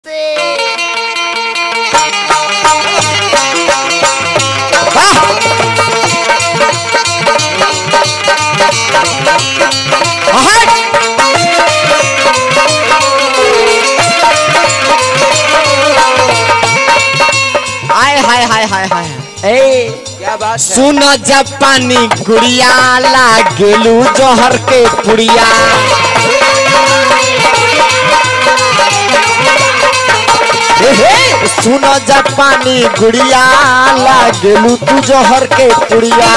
हाय हाय हाय हाय हाय ए क्या बात है सुन जब पानी गुड़िया लागेलू जहर के पुड़िया ए हे, सुन जब पानी गुड़िया लागेलू तू जहर के पुड़िया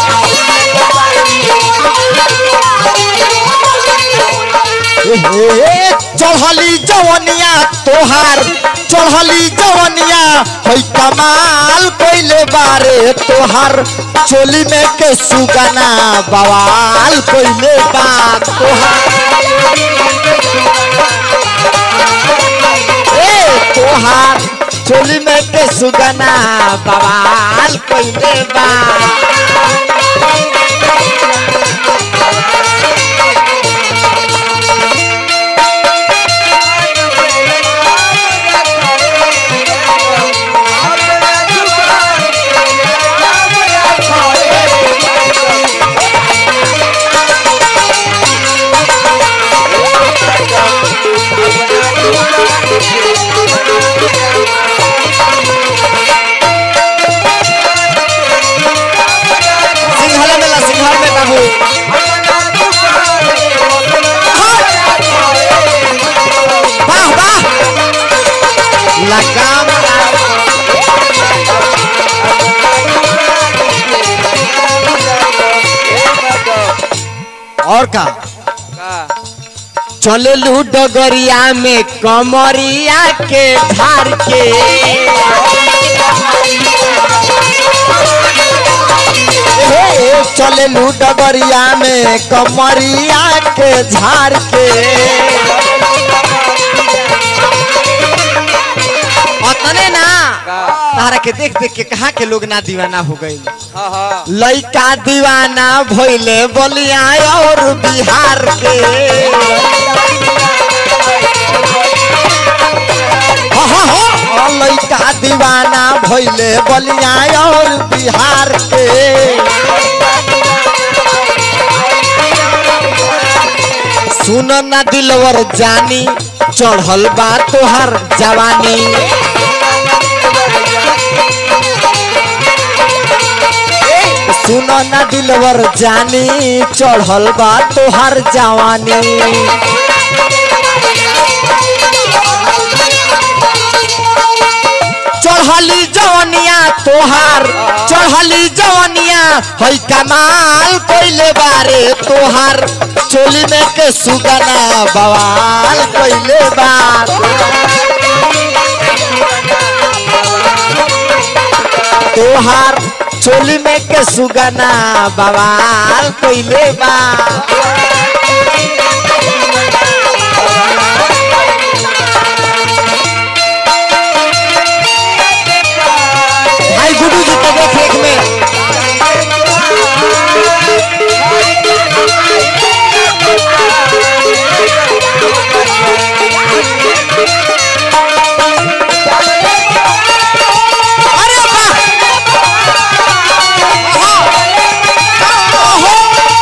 ए हे, चढ़ली जवनिया तोहार चढ़ली जवनिया है कमाल कोइले बारे तोहार चोली में के सुगना बवाल कोइले बात तोहार ए तोहार चोली में के सुगना बवाल कोइले बात सिंघल में ला सिंघल में बाबू वाह वाह लगाम और का चले लू डगरिया में कमरिया के धार के हे, चले लू डगरिया में कमरिया के झार के अतने ना तारा के देख देख के कहा के लोग ना दीवाना हो गए हाँ हाँ लइका दीवाना भइले बलिया और बिहार के हाँ, हाँ, हाँ, लइका दीवाना भइले बलिया और बिहार के सुन ना दिलवर जानी चढ़ल बा तोहर जवानी सुन ना दिलवर जानी चढ़ल बा तोहर जवानी चढ़ली जवनिया तोहार चढ़ली जवनिया है कमाल कोइले बारे तोहार चोली में के सुगना बवाल कोइले बार तोहार चोली में के सुगना बवाल कोइले बार भाई गुडू जी तो देख रेख में अरे वाह! ओहो!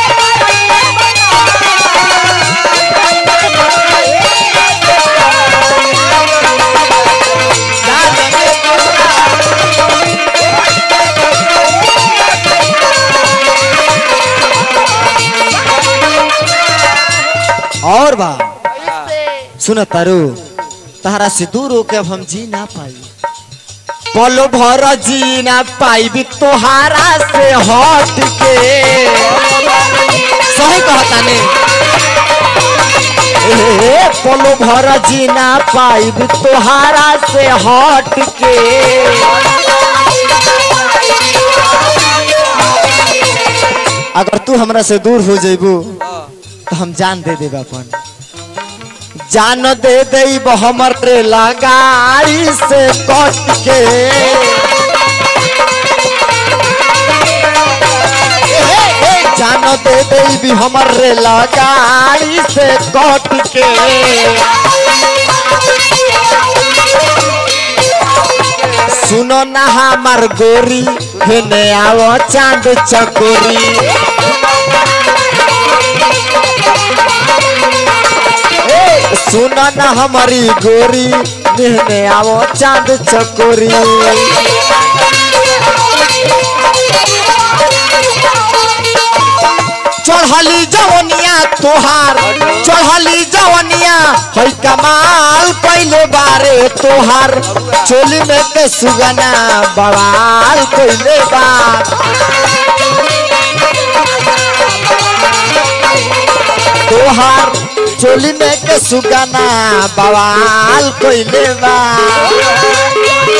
और बा सुन तारू तहरा से दूर होके अब हम जी ना पाई पलो भर जी ना पाई भी तोहारा से हट के सही कहता ने ए, पलो भर जी ना पाई भी तोहारा से हट के अगर तू हमरा से दूर हो जेबू तो हम जान दे देब अपन जान दे देब हमर रे लगाड़ी से कट के ए, ए, जान दे देब हमर रे लगाड़ी से कट के सुनो ना हमार गोरी हेने आओ चांद चकोरी ए, सुनो ना हमारी गोरी हेने आओ चांद चकोरी चढ़ली जवनिया तोहार चढ़ली जवनिया है कमाल पहले बारे तोहार चोली में के सुगना बवाल पहले बार तोहार चोली में के सुगना बवाल पहले बार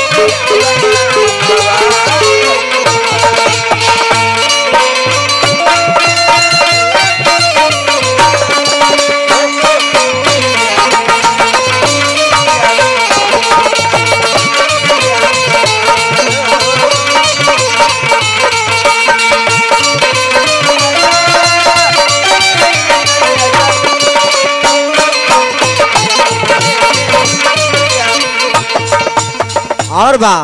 और बा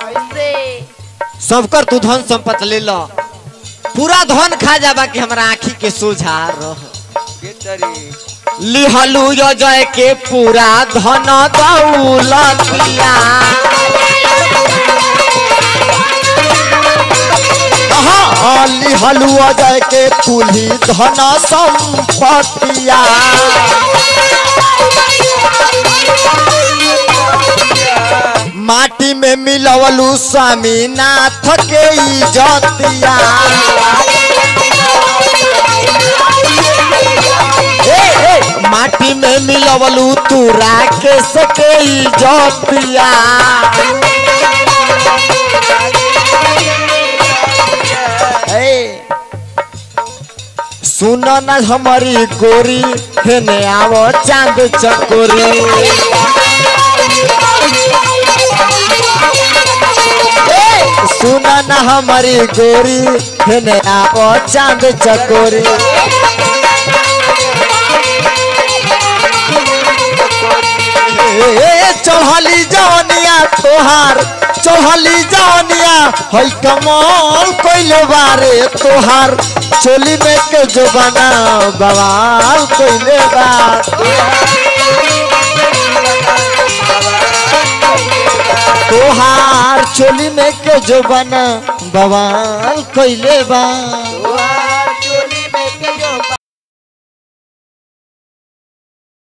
सबकर तू धन संपत्ति ले लो पूरा धन खा जाबा कि हमरा आँखी के सोझा रह लिहलू जय के पूरा धन दौलतिया हाँ, लिहलू जय के कुली धन संपत्तिया माटी में मिलवलू स्वामीनाथ के इजतिया ए, ए, माटी में मिलवलू तू राकेश के इजतिया ए, सुनो ना हमारी गोरी हेने आवो चांद चकोरी ए, सुना ना हमारी गोरी हेने आवो चांद चकोरी ए, चढ़ली जवनिया तोहार चढ़ली जवनिया है कमल कोइले बारे तोहार चोली में के जो बना बवाल कोइले बार तोहार चोली में के जो बना बवाल कोइले बार